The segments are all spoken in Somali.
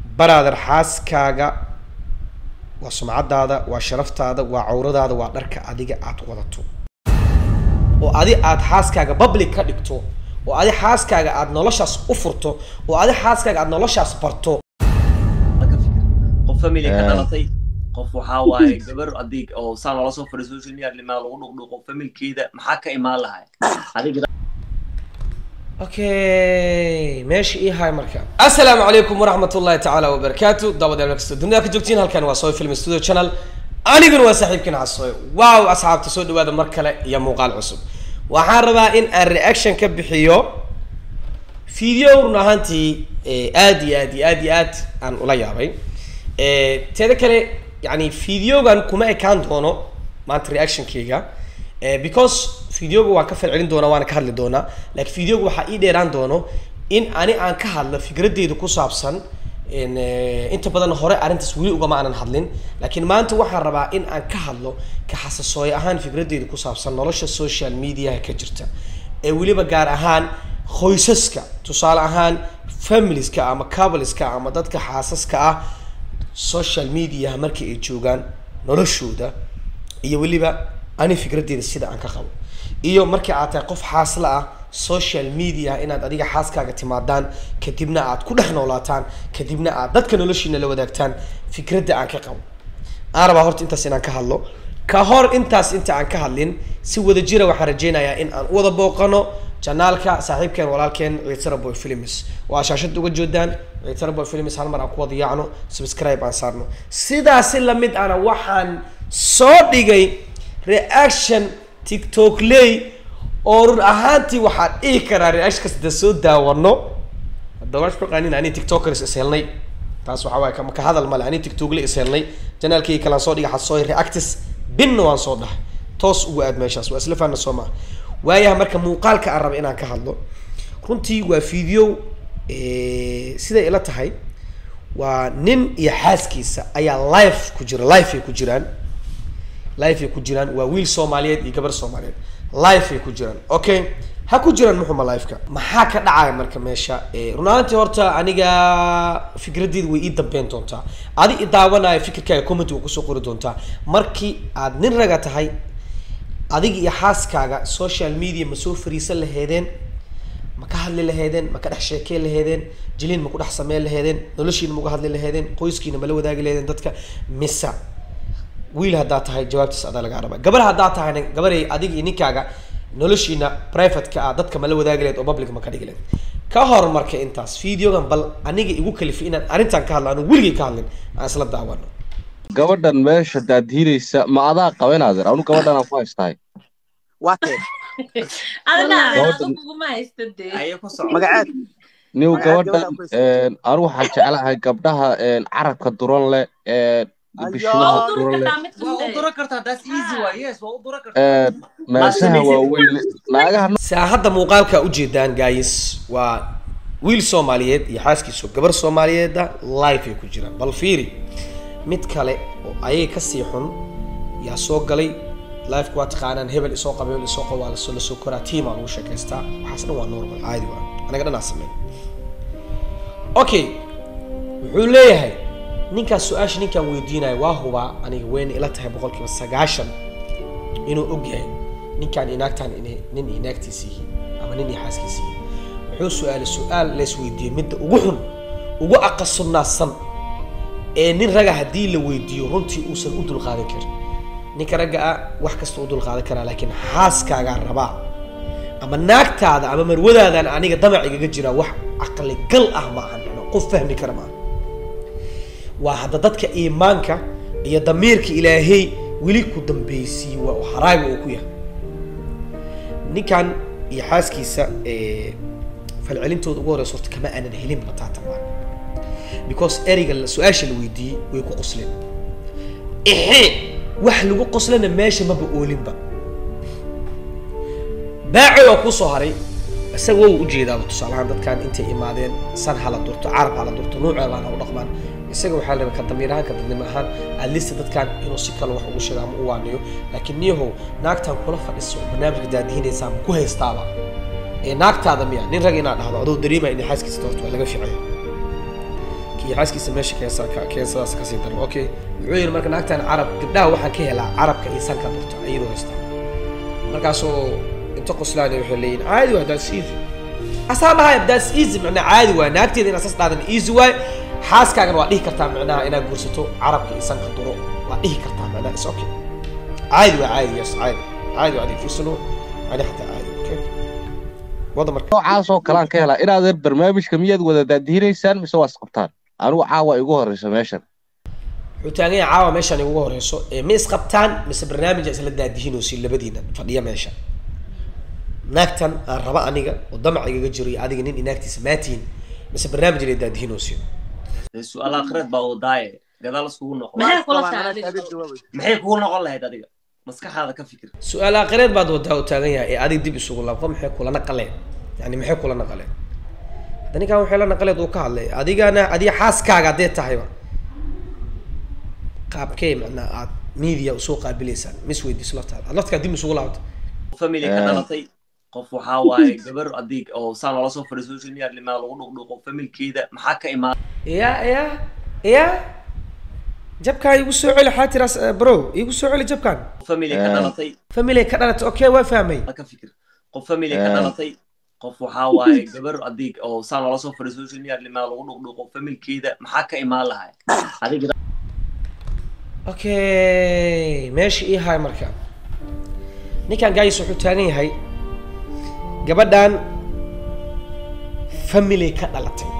baraader xaaskaaga waa sumcadaada waa sharaftaada waa cawradaada waa dharka adiga aad wadato oo adi aad xaaskaaga public ka dhigto oo adi xaaskaaga aad noloshaas u furto oo adi xaaskaaga aad noloshaas barto ka fikir qof family ka Eh. dhalatay qof waxaa waaye gabar adig oo saa noola soo fadhiyo social media limaa lagu dhuqdhuqo familkeeda maxaa ka imaan lahay adiga okay meesha ii hay marka assalaamu calaykum waraxmat ullahi tacaala wabarakaatu daawadayaal meel kastoo dunida ka joogtiin halkan waa soy film studio channel aniguna waa saaxiibkiin casoy wow asxaabta soo dhawaada mar kale iyo muuqaal cusub waxaan rabaa in aan reaction ka bixiyo video run ahaantii eh, aad iyo aad iyo aad iyo aad aan ula yaabay Eh, teeda kale yani videogan kuma ekaan doono maanta reactionkayga Eh, because videoga waan ka falcelin doonaa waana ka hadli doonaa laakiin videoga waxaa ii dheeraan doono in ani aan ka hadlo fikradeyda ku saabsan in, eh, inta badan hore arrintaas weli ugama aanan hadlin laakiin maanta waxaan rabaa in aan ka hadlo ka xasasooy ahaan fikradeyda ku saabsan nolosha social mediaha ka jirta ee weliba gaar ahaan qoysaska tusaale ahaan familieska ama coupleska ama dadka xaasaska ah social media markii ay joogaan noloshooda iyo weliba ani fikradeyda sida aan ka qabo iyo markii aad tahay qof xaasla ah social media inaad adiga xaaskaaga timaadaan kadibna aad ku dhex noolaataan kadibna aad dadka noloshiina la wadaagtaan fikradda aan ka qabo aan rabaa horta intaas inaan ka hadlo ka hor intaas inta aan ka hadlin si wada jira waxaan rajeynayaa in aan u wada booqano janaalka saaxiibkeen walaalkeen ciitara boy films waa shaashada uga joodaan ciitara boy films hal mar aan ku wada yaacno subscribe aan saarno sidaasi lamid ana waxaan soo dhigay reaction tiktok ley oo run ahaantii waxaan dhihi karaa reaction kasta soo daawano hadda waan isku ani tiktokers is helnay taas waxaa waaye kama ka hadal male ani tiktok la is helnay janaalkii kalaan soo dhigay xasooy reactis binna waan soo dhahay toos ugu aad meeshaas waa isla faana soo maha waayaha marka muuqaalka aan raba inaan ka hadlo runtii waa video eh, siday ila tahay waa nin iyo xaaskiisa ayaa live ku jira live ay ku jiraan live ay ku jiraan waa wiil soomaaliyeed iyo gabar soomaaliyeed live ay ku jiraan okay ha ku jiraan muxuma liveka maxaa ka dhacaya marka meesha Eh, run ahaantii horta aniga fikradeyda way ii dambeyn doontaa adi i daawanaya fikirkaaga comment waa kusoo qori doontaa markii aad nin raga tahay adiga iyo xaaskaaga social media ma soo fariisan laheedeen ma ka hadli laheedeen ma ka dhex sheekeyn laheedeen jiliin ma ku dhex sameyn laheedeen noloshiina ma uga hadli laheedeen qoyskiina ma la wadaagi laheedeen dadka mise wiil haddaa tahay jawaabtiis adaa lagaa rabaa gabar haddaa tahayna gabaray adiga iyo ninkaaga noloshiina private-ka ah dadka ma la wadaagi lahayd oo public ma ka dhigi lahayd ka hor marka intaas videogan bal aniga igu kalifi inaan arrintan ka hadlo anu weligay ka hadlin aan isla daawano gabadhan meesha daadhiiraysa ma adaa qaben adeer anu gabadhan aan ku haystahay waatee adana Gabadhan- kuguma haysta dee ayo ku soco magaceed niw Magaca gabadhan gabadhan ku haysta. anu waxaan jeclahay gabdhaha carabka duran leh ee Ayo. bishimaha waa u duran duri leh kartaa mid waa u kasta dura kartaa that's easy waa yes waa u dura kartaa ee meesaha waaweyn leh naagaha saa hadda muuqaalka ujeedaan guys waa wiil soomaaliyeed iyo xaaskiisu gabar soomaaliyeeda live ay ku jiraan bal fiiri mid kale oo ayaga kasii xun yaa soo galay liveka waa taqaanaan hebel isoo qaba hebel isoo qaba waa lasoo lasoo koraa tiimaa lagu sheekaystaa waxaas dhan waa normal caadi waa anaga dhanaa sameyn okay wuxuu leeyahay ninkaas su-aasha ninkaan weydiinayo waa hubaa aniga weyna ila tahay boqolkiiba sagaashan inuu og yahay ninkaan inaagtaan inay nin iyo naagtiisa yihiin ama nin iyo xaaskiisa yihiin wuxuu su-aalay su-aal la isweydiiyey midda ugu xun ugu aqasunaadsan ee nin raga haddii la weydiiyo runtii uusan u dulqaadan karin ninka ragga ah wax kasta u dulqaadan karaa laakiin xaaskaagaa rabaa ama naagtaada ama marwadaadan aniga damacigaga jira wax caqli gal ah ma ahan macnaa qof fahmi kara maaha waa hadda dadka iimaanka iyo damiirka ilaahay weli ku dambaysiiye waa uu haraaga uu ku yahay ninkan iyo xaaskiisa eh, falcelintooda ugu horeysa horta kama aanan helin bataata maa because ereyga la- su-aasha la weydiiyey way ku qosleen exe wax lagu qoslana meesha maba oolinba baaco oo kusoo haray isaga waa ujeedaaba tusaalahaan dadkan intay imaadeen san hala durto carab hala durto nuucee baana u dhaqmaan isaga waxaa la rabaa ka damiir ahaan ka dadnimo ahaan alista dadkan inuu si kale wax ugu sheego ama u waaniyo laakiin niyahow naagtan kula fadhiso barnaamijka daadihinaysaa ma ku haystaaba ee naagtaada miya nin rag inaad dhahdo adoo dareemaya inay xaaskiisa horta waa laga ficaya kii iyo xaaskiisa meesha keensa keensadaas kasii daro okay wuxuu yidhi marka naagtan carab gabdhaha waxaan ka helaa carabka iyo sanka burta iyadoo haysta markaasoo inta qoslaan waxay leeyihin caadi waa that's easy asaa dhahay that's easy macnaa caadi waay naagteeda inaad sas dhaadan easy waay xaaskaagana waa dhihi kartaa macnaha inaad guursato carabka iyo sanka duro waa dhihi kartaa macnaha is okay caadi waa caadi yes caadi caadi waa adig fursano ani xataa caadi okay wada marka noocaasoo kalaan ka helaa inaadan barnaamijka miyaad wada daadihinaysaan mise waa isqabtaan anigu caawa igu horeysa meeshan wuxuu taagan yahay caawa meeshaan igu horeyso ee ma isqabtaan mise barnaamija isla daadihinoosi labadiina fadhiya meesha naagtan aan raba aniga oo damac igaga jiro iyo adiga nin inaagtiisa maatiin mise barnaamij la daadihinoosi dee su-aal akhireed baa wadaaye gadaal iskugu noqon maxay kula tahay Waa adiga adiga jawaabay. maxay kugu noqon lahayd adiga maskaxaada ka fikir su-aal aakhireed baad wadaa u taagan yahay ee adiga dib isugu laabto maxay kula naqaleen yani maxay kula naqaleen hadda ninkan waxay la naqaleed uu ka hadlay adigana adiga xaaskaaga haddee tahayba qaabkee macnaa aad media usoo qaabilaysaan mis weydiiso laftaada aad laftakaa dib isugu laabto family ka Eh. dhalatay qof waxaa waaye gabar adig oo saan loola soo fadhiyo social media limaa lagu dhuqdhuqo familkeeda maxaa ka imaan ya ya ya jabkaan igu soo celi xaa tiraas bro igu soo celi jabkaan family ka Eh. dhalatay family ka dhalatay okay waa fahmay ka fikir qof family ka Eh. dhalatay qof waxaa waaye gabar adig oo saan loola soo fadhiyo social media limaa lagu dhuqdhuqo familkeeda maxaa ka imaan lahay adiga okay meesha ii haay marka ninkan gaayis wuxuu taagan yahay gabadhan family ka dhalatay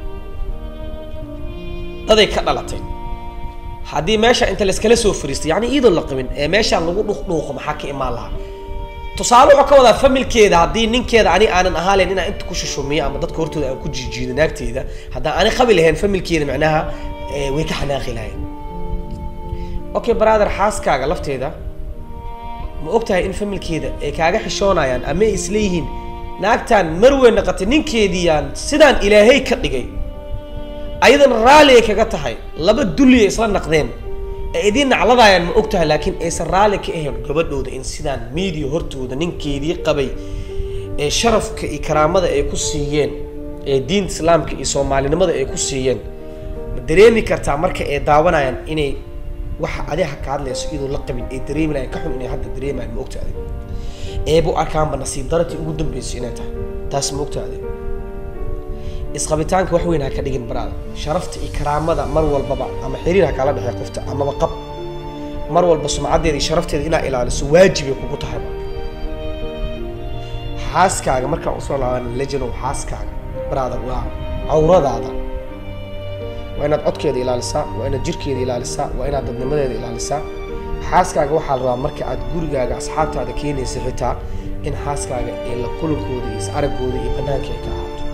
daday ka dhalatay haddii meesha inta layskala soo fariistay yani iidoon la qabin ee meeshaan lagu dhuuqdhuuqo maxaa ka imaan lahaa tusaale wuxuu ka wadaa familkeeda haddii ninkeeda ani aanan ahaalen inaan inta ku shushumiyo ama dadka hortooda aan ku jiijiido naagteeda haddaan ani qabi lahayn familkeeda macnaha eh, way ka xanaaqi lahayn okay brother xaaskaaga lafteeda ma ogtahay in familkeeda ay kaaga xishoonayaan ama ay isleeyihiin naagtaan marweyn naqatay ninkeediiyaan sidaan ilaahay ka dhigay ayadan raalli ay kaga tahay laba dulli ay isla naqdeen ee idiin nacladayaan ma ogtahay laakiin aysan raalli ka ahayn gabadhooda in sidaan media hortooda ninkeedii qabay ee sharafka iyo karaamada ay ku siiyeen ee diinta islaamka iyo soomaalinimada ay ku siiyeen ma dareemi kartaa marka ay daawanayaan inay waxa adiga ka hadlayso iyadoo la qabin ay dareemi lahayn ka xun inay hadda dareemayaan ma ogtaade eebu arkaanba nasiib daratii ugu dambeysay inay tahay taas ma ogtaade isqabitaanka wax weyn ha ka dhigin baraada sharafta iyo karaamada mar walbaba ama xiriir ha kala dhexeey qofta amaba qab mar walba sumcaddeeda iyo sharafteeda inaa ilaaliso waajibay kugu tahayba xaaskaaga markaan usoo laaban legenow xaaskaaga baraada waa cawradaada waa inaad codkeeda ilaalisaa waa inaad jirkeeda ilaalisaa waa inaad dadnimadeeda ilaalisaa xaaskaaga waxaa la rabaa marka aad gurigaaga asxaabtaada keenaysa xitaa in xaaskaaga ee la kulankooda iyo is-araggooda iyo banaanka ay ka ahaato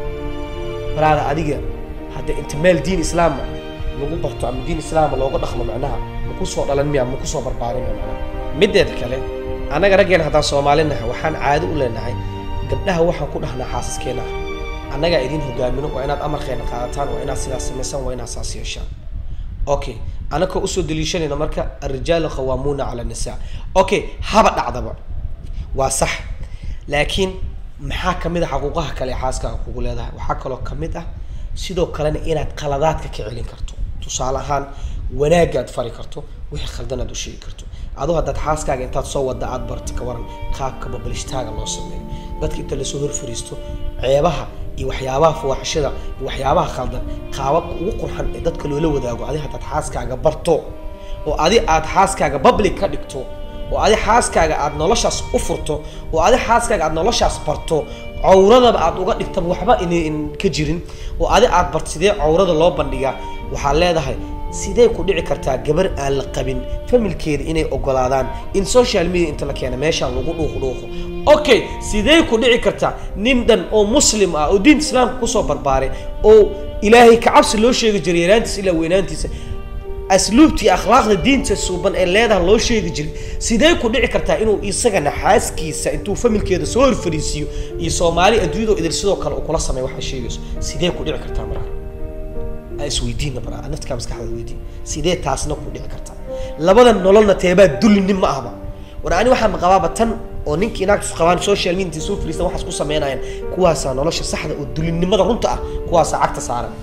baraada adiga hadda inta meel diin islaama lagu barto ama diin islaama looga dhaqmo macnaha ma ku soo dhalan miya ma ku soo barbaarin miya macnaha mideeda kale annaga raggeena haddaan soomaalinahay waxaan caado u leenahay gabdhaha waxaan ku dhahnaa xaasaskeena ah annagaa idin hogaamino waa inaad amarkeena qaadataan waa inaad sidaas samaysaan waa inaad saas yeeshaan okay anakoo usoo daliishanayna marka alrijaalu qawaamuuna cala nisaa okay haba dhacdaba waa sax laakiin maxaa kamid a xaquuqaha kale ee xaaskaaga kugu leedahay waxaa kaloo kamid ah sidoo kalena inaad qaladaadka ka celin karto tusaale ahaan wanaagaad fari karto wixii khaldan aad u sheegi karto aduu haddaad xaaskaaga intaad soo wada aad barta ka waran qaabka babalistaaga loo sameeyo dadka inta lasoo hor fariisto ceebaha iyo waxyaabaha fuwaxashada iyo waxyaabaha khaldan qaababka ugu qurxan ee dadka loola wadaago adi haddaad xaaskaaga barto oo adi aad xaaskaaga public ka dhigto oo adi xaaskaaga aad noloshaas u furto oo adi xaaskaaga aad noloshaas barto cawradaba aad uga dhigtaba waxba in ka jirin oo adi aad barto sidee cawrada loo bandhigaa waxaad leedahay sidee ku dhici kartaa gabar aan la qabin familkeeda inay ogolaadaan in social media inta la keena meeshaan lagu dhuuq dhuuqo okay sidee ku dhici kartaa nin dhan oo muslim ah oo diinta islaamka kusoo barbaaray oo ilaahay kacabsi loo sheegi jiray yaraantiisa ilaa weynaantiisa asluubta iyo akhlaaqda diinta suuban ee leedaha loo sheegi jiray sidee ku dhici kartaa inuu isagana xaaskiisa intuu familkeeda soo hor fariisiiyo iyo soomaali adduunyadoo idil sidoo kale uu kula sameeyo waxay sheegayso sidee ku dhici kartaa maraa isweydiina baraa naftikaa maskaxda weydiin sidee taasna ku dhici kartaa labada nololna teebaa dulinin ma ahba war ani waxaan maqabaaba tan oo ninkii naagtus qabaan social media intay soo fariistan waxaas ku sameynayaan kuwaasaa nolosha saxda oo dulinnimada runta ah kuwaasaa cagta saaran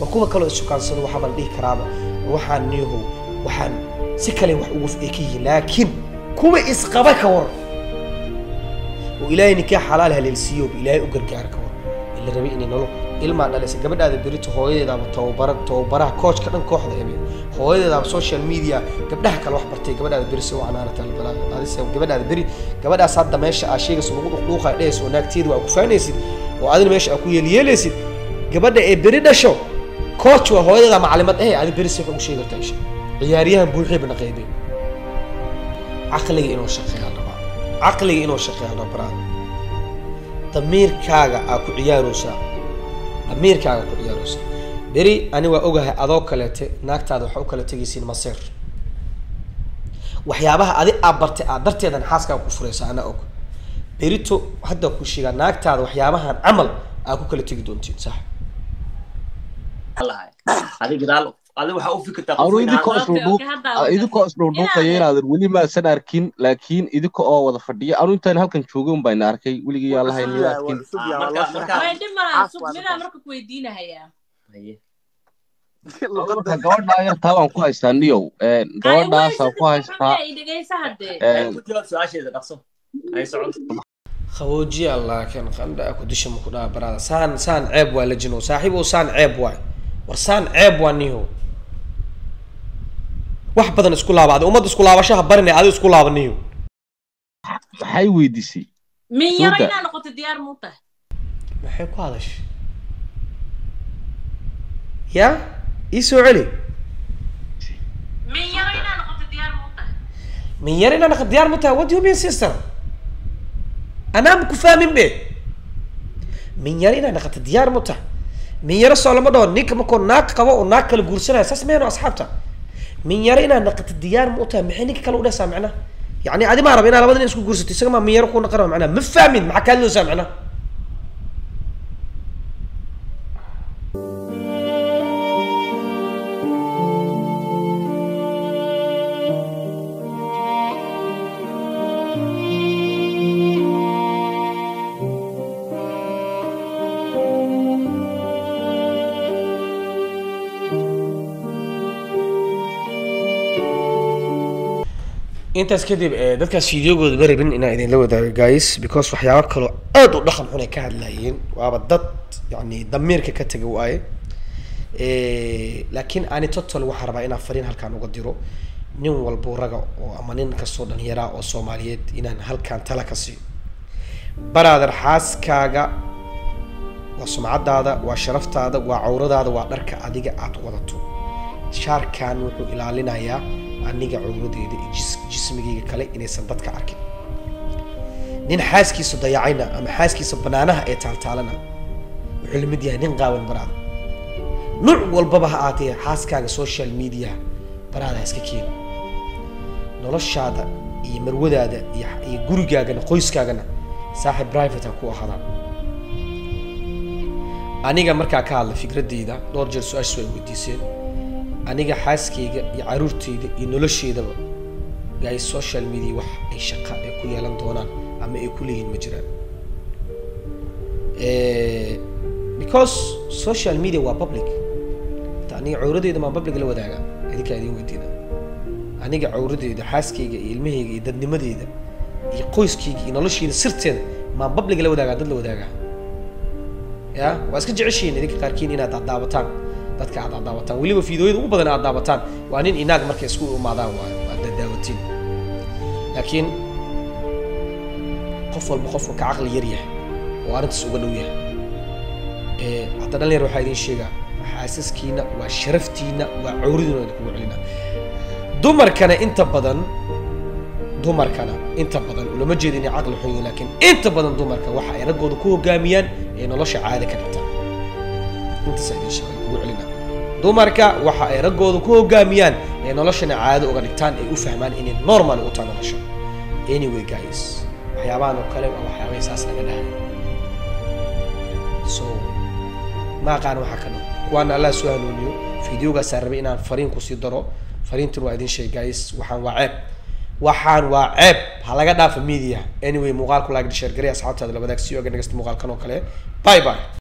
waa kuwa kaloo isukaansado waxaaba la dhihi karaaba waxaan niyahow waxaan si kale wax ugu ay ka yihiin laakiin kuwa isqaba ka war oo ilaahay ninkaa xalaal haleelsiiyo oo ilaahay u gargaar ka war ila rabay inay nolol ilmaa dhalaysa gabadhaada berito hooyadeedaaba tababara tababaraha coachka dhan kooxda ebe hooyadeedaaba social media gabdhaha kale wax bartay gabadhaada beri si wacan aanata adise gabadhaada beri gabadhaas hadda meesha aa sheegaysa lagu dhuqdhuuqaa dhehaysa oo naagteeda waa ku faanaysid oo adina meesha aa ku yeelyeelaysid gabadha ee beri dhasho coach waa hooyadeeda macalimad eh adi beri si wax ugu sheegi kartaa isha ciyaaryahan buuxii bana qaybay caqliga inuu shaqeeyaa rabaa caqliga inuu shaqeeyaa rabaa damiirkaaga aa ku ciyaaraysaa damiirkaaga ku ciyaaraysaa beri ani waa ogahay adoo kaleete naagtaada waxaa u kala tegaysiin maseer waxyaabaha adi aa bartay aad darteedan xaaskaaga ku furaysa anaa og berito hadda ku sheegaa naagtaada waxyaabahan camal aa ku kala tegi doontiin sax lahay adi gadaal adi waxaa u fikirtaa qof anu weyn idinkoo ahaan- Okay, isdhuudhuuq okay, hadda- idinkoo isdhuudhuuqaya inaadan weli maasan arkin laakiin idinka oo wada fadhiya anu intaan halkan joogay un bayna arkay weligii yaa lahayn Waa arkin cusub Ah, yahay, waa marka- loo marka- way sharaxay. dhib malaha Caas sug waa midaan dadka. marka ku weydiinahayaa Haye. marka Luqadda- gabadhaa yartaa waan ku haystaa niyow gabadhaasaan ku haystaa dhegeysa haddee Haye, ku jawaab su-aasheeda dhaqso ay socon qaboojiya laakiin qandha ku disha maku dhaha baraada saan saan ceeb waa la jino saaxiib oo saan ceeb waay war saan ceeb waa niho wax badan isku laabaaday ummadda isku laabashaha barinay adi isku laaba niho maxay weydiisay min yaro Suuda. inaa noqoto diyaar muu tahay maxay ku hadashay ya ii soo celi min yaro inaa noqoto diyaar muu tahay min yar inaan aq diyaar mu tahay what do you mean sister anaa ma ku fahmin be min yar inaan aqata diyaar mu tahay min yaro soo lama dhaho ninka markoo naag qabo oo naag kale guursanaya saas meeno asxaabta min yaro inaan naqata diyaar mu tahay maxay ninka kale u dhehaysaa macnaha yacni adi maa raba inaa labada nin isku guursato isaga maa min yaro ku naqana macnaha ma fahmin maxaa kaa hadloosaa macnaha intaas kadib eh, dadkaas fideogooda ma rabin inaan idinla wadaago guys because waxyaabo kaloo aad u dhaqan xun ay ka hadlayeen waaba dad yani damiirka ka taga waaye Eh, laakiin ani total waxaan rabaa inaan fariin halkaan uga diro nin walbo raga oo ama nin kastoo dhallinyaraa oo soomaaliyeed inaan halkaan tala ka siiyo baraader xaaskaaga waa sumcadaada waa sharaftaada waa cawradaada waa dharka adiga aad wadato shaarkan wuxuu ilaalinayaa aniga cawradeeda iyo jis- jismigayga kale inaysan dadka arkin nin xaaskiisa dayacayna ama xaaskiisa banaanaha ee taaltaalana wuxuu la mid yahay nin qaawan baraada nuuc walbaba ha aatee xaaskaaga social media baraada ha iska keeni noloshaada iyo marwadaada iyo iyo gurigaagana qoyskaagana saaxib private ha ku ahaadaan aniga markaa ka hadla fikradeyda dhowr jeer su-aashaas way weydiiseen aniga xaaskayga iyo caruurteyda iyo nolosheedaba guys social media wax ay shaqa ay ku yeelan doonaan ama ay ku leeyihiin ma jiraan Eh, because social media waa public ta aniga cawradeeda maa public la wadaaga idinkaa idin weydiina aniga cawradeeda xaaskayga iyo ilmahayga iyo dadnimadeeda iyo qoyskayga iyo nolosheyda sirteeda maa public la wadaagaa dad la wadaagaa ya waa iska jeceshihiin idinka qaarkiin inaad addaabataan dadka aad addaabataan weliba fiidooyada ugu badan aad daabataan waa nin inaag markay isku imaadaan waayo aad daddaawatiin laakiin qof walba qofka ka caqli yar yahay oo arrintaas uga dhow yahay Eh, hadda dhalinyar waxaa idin sheegaa xaasaskiina waa sharaftiina waa cawridiina idinkugu celina dumarkana inta badan dumarkana inta badan ulama jeeda inay caqli xun yihiin laakiin inta badan dumarka waxa ay raggooda ku hogaamiyaan ee nolosha caadi ka dhigtaan intaasa idin sheegay kugu celina dumarka waxa ay raggooda ku hogaamiyaan ee noloshana caado uga dhigtaan ay u fahmaan inay normal u tahay nolosha anyway guys waxyaabahan oo kale waa waxyaabay saas naga dhahay so ma aqaan waxa kana kuwaana allah soo hanuuniyo fideogaasaa rabay inaan fariin kusii daro fariintan waa idin sheeg guys waxaan waa ceeb waxaan waa ceeb ha laga dhaafa media anyway muuqaalku like share garey asxaabtaada la wadaag si oga nagasta muuqaalkan oo kale bye bye